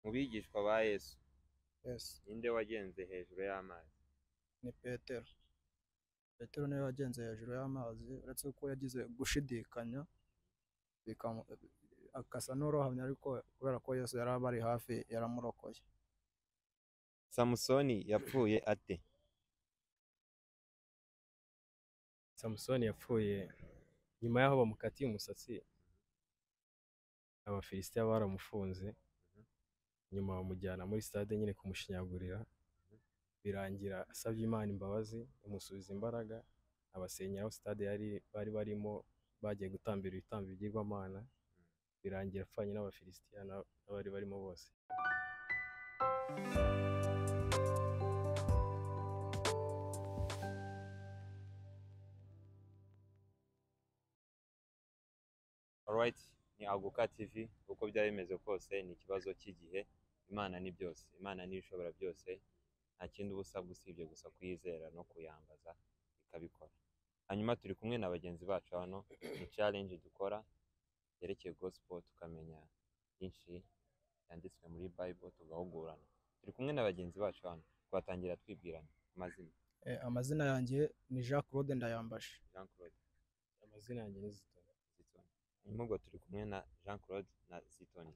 Mu bigishwa ba Yesu, Yesu ninde wagenze hejuru y'amazi? ni Petero. Petero niwe wagenze hejuru y'amazi uretse ko yagize gushidikanya bikamu- akasa n'urohamye ariko kubera ko Yesu yari abari hafi yaramurokoye. Samusoni yapfuye ate? samusoni yapfuye nyuma y'aho bamukatiye umusatsi abafilisitiya baramufunze nyuma bamujyana muri stade nyine kumushinyagurira birangira asabye imana imbabazi imusubiza imbaraga abasenya aho stade yari bari barimo bagiye gutambira ibitambo bigirwamana birangira apfanye n'abafilisitiya na- n'abari barimo bose Alright, ni Aguka TV, uko byari bimeze kose ni ikibazo cy'igihe, Imana ni byose, Imana ni ishobora byose, nta kindi uba usabwa usibye gusa kuyizera no kuyambaza ikabikora. Hanyuma turi kumwe na bagenzi bacu hano, ni challenge dukora yerekeye gospel tukamenya byinshi byanditswe muri Bible tugahugurana. Turi kumwe na bagenzi bacu hano, twatangira twibwirana amazina. Eh, amazina yanjye ni Jean Claude Ndayambaje. Jean Claude amazina yanjye ni Zitoni. Zitoni. Hanyuma ubwo turi kumwe na Jean Claude na Zitoni.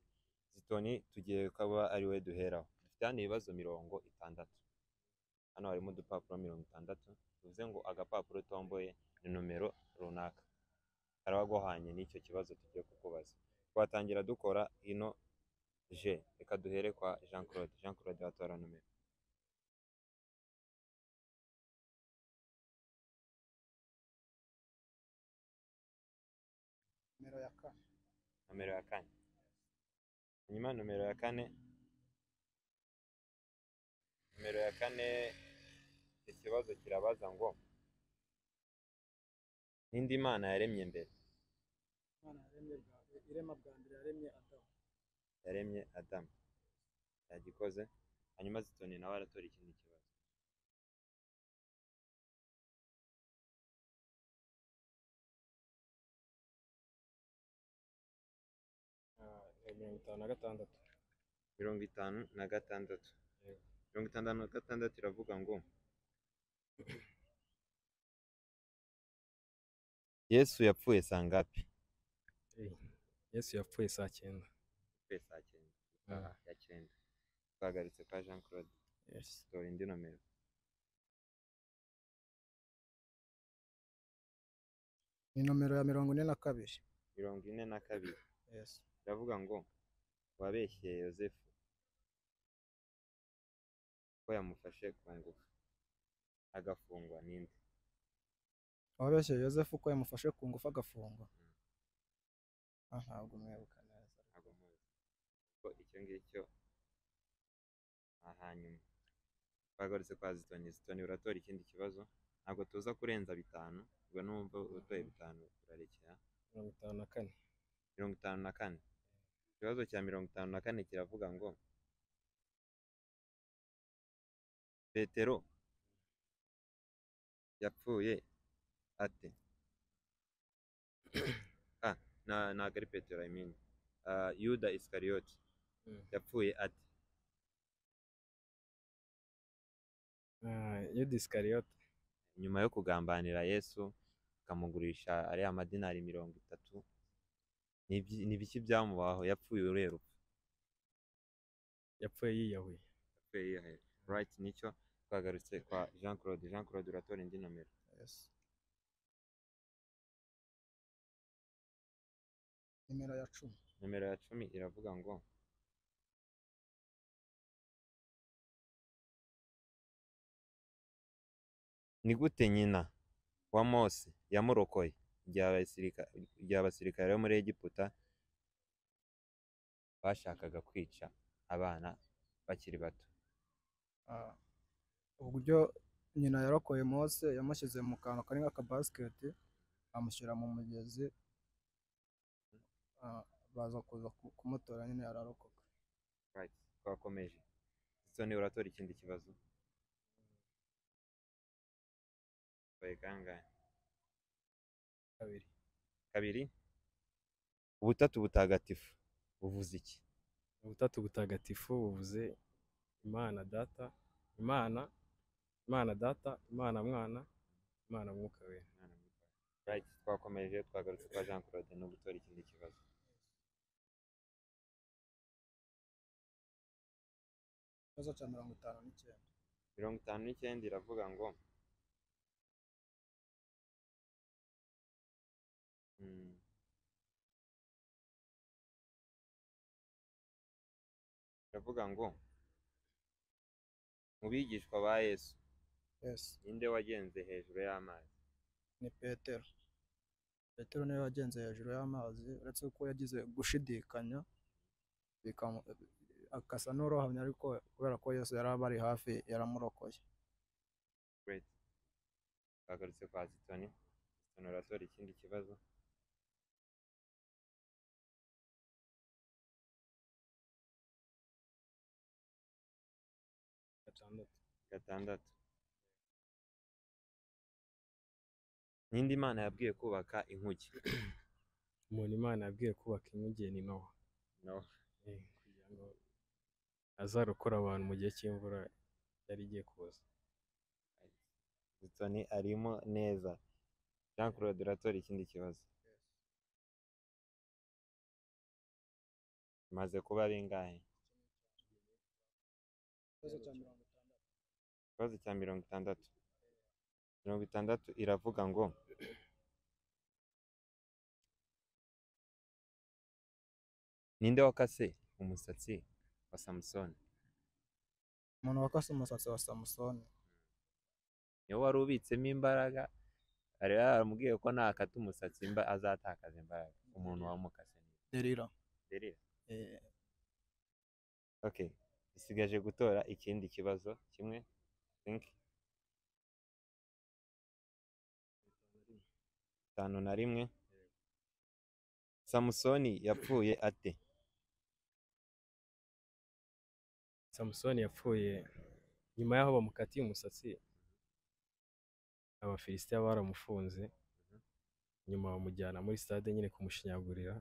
Zitoni tugiye ukaba ari we duheraho. Dufite hano ibibazo mirongo itandatu. Hano harimo udupapuro mirongo itandatu, bivuze ngo agapapuro utomboye ni nomero runaka. Karaba guhanye n'icyo kibazo tugiye kukubaza. Twatangira dukora ino J. Reka duhere kwa Jean Claude. Jean Claude watora nomero. Numero ya kane. Nomero ya kane. Hanyuma nomero ya kane. Nomero ya kane ikibazo kirabaza ngo n'indi mana yaremye mbere Imana yaremye bwa- irema bwa mbere yaremye Adamu. yaremye Adamu yagikoze hanyuma zitoni nawe aratora ikindi kibazo Ah, eh, mirongo itanu na gatandatu mirongo itanu na gatandatu Yego. mirongo itandatu na gatandatu iravuga ngo Yesu yapfuye saa ngapi Eh, yesu yapfuye saa cyenda yapfuye saa cyenda Ah. ya cyenda twahagaritse kwa Jean Claude Yes. tora indi nomero Ni nomero ya mirongo ine na kabiri. mirongo ine na kabiri Yes. iravuga ngo wabeshye yosefu ko yamufashe ku ngufu agafungwa n'indi Wabeshye Yosefu ko yamufashe ku ngufu agafungwa. Ah, ntabwo mwibuka neza. ntabwo muzi ko icyo ngicyo ni ahanyuma twagarutse kwa zitoni zitoni uratora ikindi kibazo ntabwo tuza kurenza bitanu ubwo numva utoye bitanu urarekera mirongo itanu na kane mirongo itanu na kane ikibazo cya mirongo itanu na kane kiravuga ngo petero yapfuye ate ah, na- ntabwo ari petero I mean. Ah, yuda isikariyoti yapfuye ate yuda isikariyoti nyuma yo kugambanira yesu akamugurisha ariya madinari mirongo itatu ni ibyi- ni biki byamubaho yapfuye uruhe rupfu yapfuye yiyahuye yapfuye yiyahuye right nicyo twagarutse kwa jean claude jean claude uratora indi nomero Yes. Nimero ya cumi. nomero ya cumi iravuga ngo ni gute nyina wa mose yamurokoye igihe abasirika- igihe abasirikare bo muri egiputa bashakaga kwica abana bakiri bato Ah, uburyo nyina yarokoye Mose yamushyize mu kantu kari nk'akabasiketi amushyira mu mugezi ah, baza kuza ku- kumutora nyine ararokoka right twakomeje soni uratora ikindi kibazo Oye, kangahe? kabiri kabiri ubutatu butagatifu buvuze iki ubutatu butagatifu buvuze imana data imana imana data imana mwana imana mwuka wera Right, twakomeje twagarutse kwa Jean Claude no gutora ikindi kibazo ikibazo cya mirongo itanu n'icyenda mirongo itanu n'icyenda iravuga ngo Mm. iravuga ngo mu bigishwa ba yesu yesi ninde wagenze hejuru y'amazi ni petero petero niwe wagenze hejuru y'amazi uretse ko yagize gushidikanya bikamu- akasa n'urohamye ariko kubera ko yesu yari abari hafi yaramurokoye Great. twagarutse kwa zitoni zitoni uratora ikindi kibazo gatandatu gatandatu ninde imana yabwiye kubaka inkuge umuntu imana yabwiye kubaka inkuge ni nowa no Eh, kugira ngo azarokora abantu mu gihe cy'imvura yari igiye kuza zitoni arimo neza jean claude uratora ikindi kibazo maze kuba bingahe ikibazo cya mirongo itandatu ikibazo cya mirongo itandatu mirongo itandatu iravuga ngo ninde wakase umusatsi wa samusoni umuntu wakase umusatsi wa samusoni niwe wari ubitsemo imbaraga yari yaramubwiye ko nakata umusatsi imba- azatakaza imbaraga umuntu wamukase derira derira Eh, okay bisigaje gutora ikindi kibazo kimwe think itanu na rimwe samusoni yapfuye ate samusoni yapfuye nyuma y'aho bamukatiye umusatsi abafilisitiya baramufunze nyuma bamujyana muri stade nyine kumushinyagurira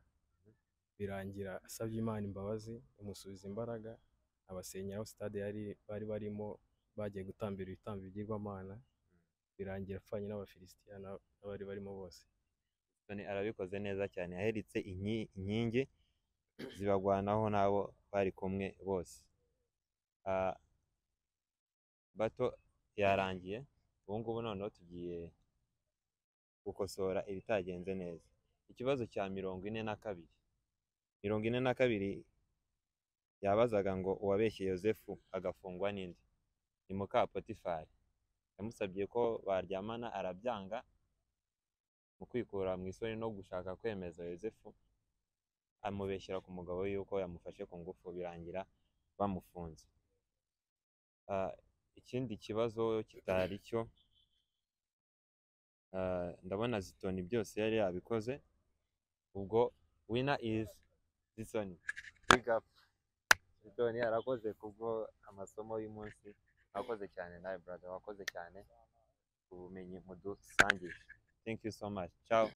birangira asabye imana imbabazi imusubiza imbaraga abasenya aho stade yari bari barimo bagiye gutambira ibitambo bigirwamana birangira apfanye n'abafilisitiya n'ab- n'abari barimo bose Samusoni arabikoze neza cyane yaheritse inki- inkingi zibagwanaho n'abo bari kumwe bose Ah, bato yarangiye ubu ngubu noneho tugiye gukosora ibitagenze neza ikibazo cya mirongo ine na kabiri mirongo ine na kabiri yabazaga ngo uwabeshye yosefu agafungwa n'indi ni muka potifari yamusabye ko baryamana arabyanga mu kwikura mu isoni no gushaka kwemeza yosefu amubeshyera ku mugabo we yuko yamufashe ku ngufu birangira bamufunze Ah, ikindi kibazo kitari cyo ah, ndabona zitoni byose yari yabikoze ubwo wina izi zitoni bigapu zitoni arakoze kubwo amasomo y'umunsi akoze cyane nawe brother wakoze cyane ubumenyi mudusangije thank you so much ciao